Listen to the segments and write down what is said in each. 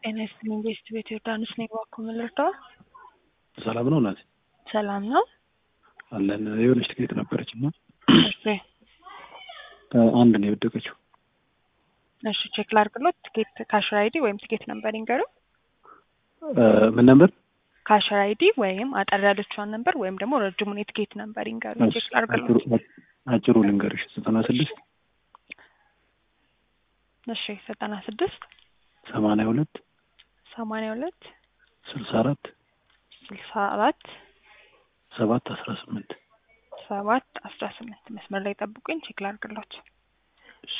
ጤና ይስጥልኝ ቤስት ቤት ዮርዳኖስ ነኝ። እባክዎ ምን ልርዳዎ? ሰላም ነው እናቴ? ሰላም ነው። አለን የሆነች ትኬት ነበረች እና እሺ አንድ ነው የወደቀችው። እሺ ቼክ ላድርግሎት። ትኬት ካሽር አይዲ ወይም ትኬት ነምበር ይንገሩ። ምን ነበር? ካሽር አይዲ ወይም አጠር ያለችዋን ነምበር ወይም ደግሞ ረጅሙን የትኬት ነምበር ይንገሩ። ቼክ ላድርግሎት። አጭሩ ልንገርሽ ዘጠና ስድስት እሺ ዘጠና ስድስት ሰማንያ ሁለት ሰማንያ ሁለት ስልሳ አራት ስልሳ አራት ሰባት አስራ ስምንት ሰባት አስራ ስምንት መስመር ላይ ጠብቁኝ፣ ቼክ ላድርግሎት። እሺ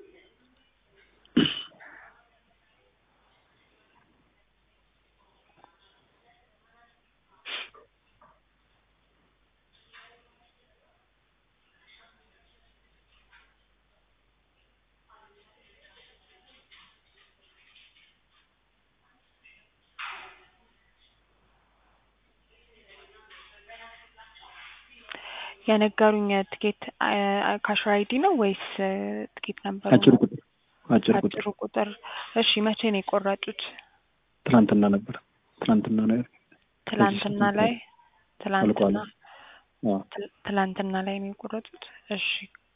የነገሩኝ ትኬት ካሽር አይዲ ነው ወይስ ትኬት ነበር? አጭር ቁጥር አጭር ቁጥር አጭሩ ቁጥር። እሺ መቼ ነው የቆረጡት? ትናንትና ነበር። ትናንትና ነው ትላንትና ላይ ትላንትና አዎ። ትላንትና ላይ ነው የቆረጡት። እሺ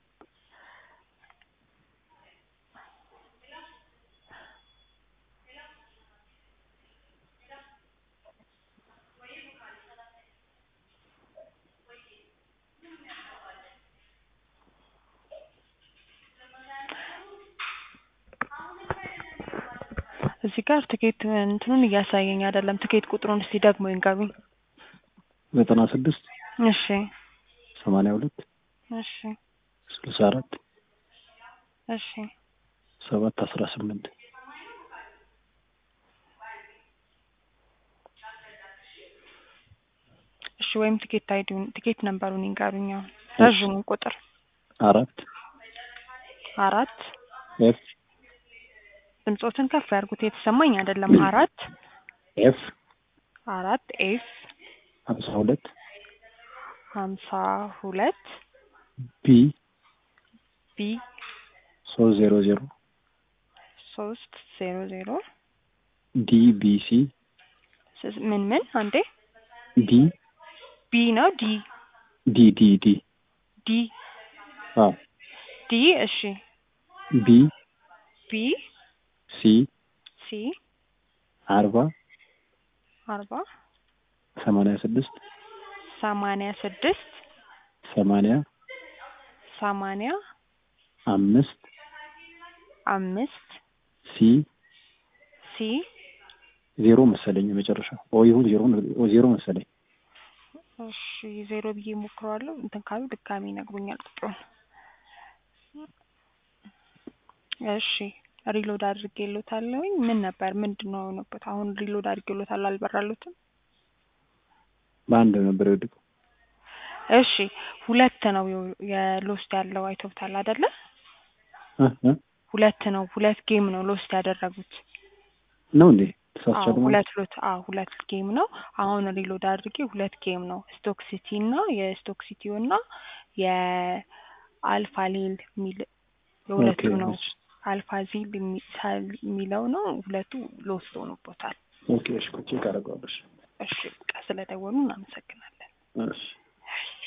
እዚህ ጋር ትኬት እንትኑን እያሳየኝ አይደለም። ትኬት ቁጥሩን እስቲ ደግሞ ይንገሩኝ። ዘጠና ስድስት እሺ ሰማንያ ሁለት እሺ ስልሳ አራት እሺ ሰባት አስራ ስምንት እሺ ወይም ትኬት አይዲውን ትኬት ነምበሩን ይንገሩኝ። አሁን ረዥሙን ቁጥር አራት አራት ኤፍ ድምጾትን ከፍ ያድርጉት፣ የተሰማኝ አይደለም። አራት ኤፍ አራት ኤፍ ሀምሳ ሁለት ሀምሳ ሁለት ቢ ቢ ሶስት ዜሮ ዜሮ ሶስት ዜሮ ዜሮ ዲ ቢ ሲ ስ- ምን ምን አንዴ ዲ ቢ ነው ዲ ዲ ዲ ዲ ዲ አዎ ዲ እሺ ቢ ቢ ሲ ሲ አርባ አርባ ሰማንያ ስድስት ሰማንያ ስድስት ሰማንያ ሰማንያ አምስት አምስት ሲ ሲ ዜሮ መሰለኝ የመጨረሻ ኦ ይሁን ዜሮ ዜሮ መሰለኝ። እሺ ዜሮ ብዬ ሞክረዋለሁ። እንትን ካሉ ድጋሚ ይነግሩኛል ቁጥሩን። እሺ ሪሎድ አድርጌሎታለሁኝ። ምን ነበር ምንድን ነው የሆነበት? አሁን ሪሎድ አድርጌሎታል አልበራሉትም። በአንድ ነበር የወደቀው። እሺ ሁለት ነው የሎስት ያለው አይቶብታል አይደለ? እ እ ሁለት ነው ሁለት ጌም ነው ሎስት ያደረጉት። ነው እንዴ? አዎ ተሳስቻለሁ ማለት ሁለት ሎት አዎ ሁለት ጌም ነው። አሁን ሪሎድ አድርጌ ሁለት ጌም ነው ስቶክ ሲቲ እና የስቶክ ሲቲው እና የአልፋ ሊል የሚል የሁለቱ ኦኬ፣ ነው። እሺ። አልፋ ዚል የሚ- ሳል የሚለው ነው። ሁለቱ ሎስት ሆኖበታል። ኦኬ፣ እሺ፣ ቼክ አደርገዋለሁ። እሺ፣ እሺ በቃ ስለደወሉ እናመሰግናለን። እሺ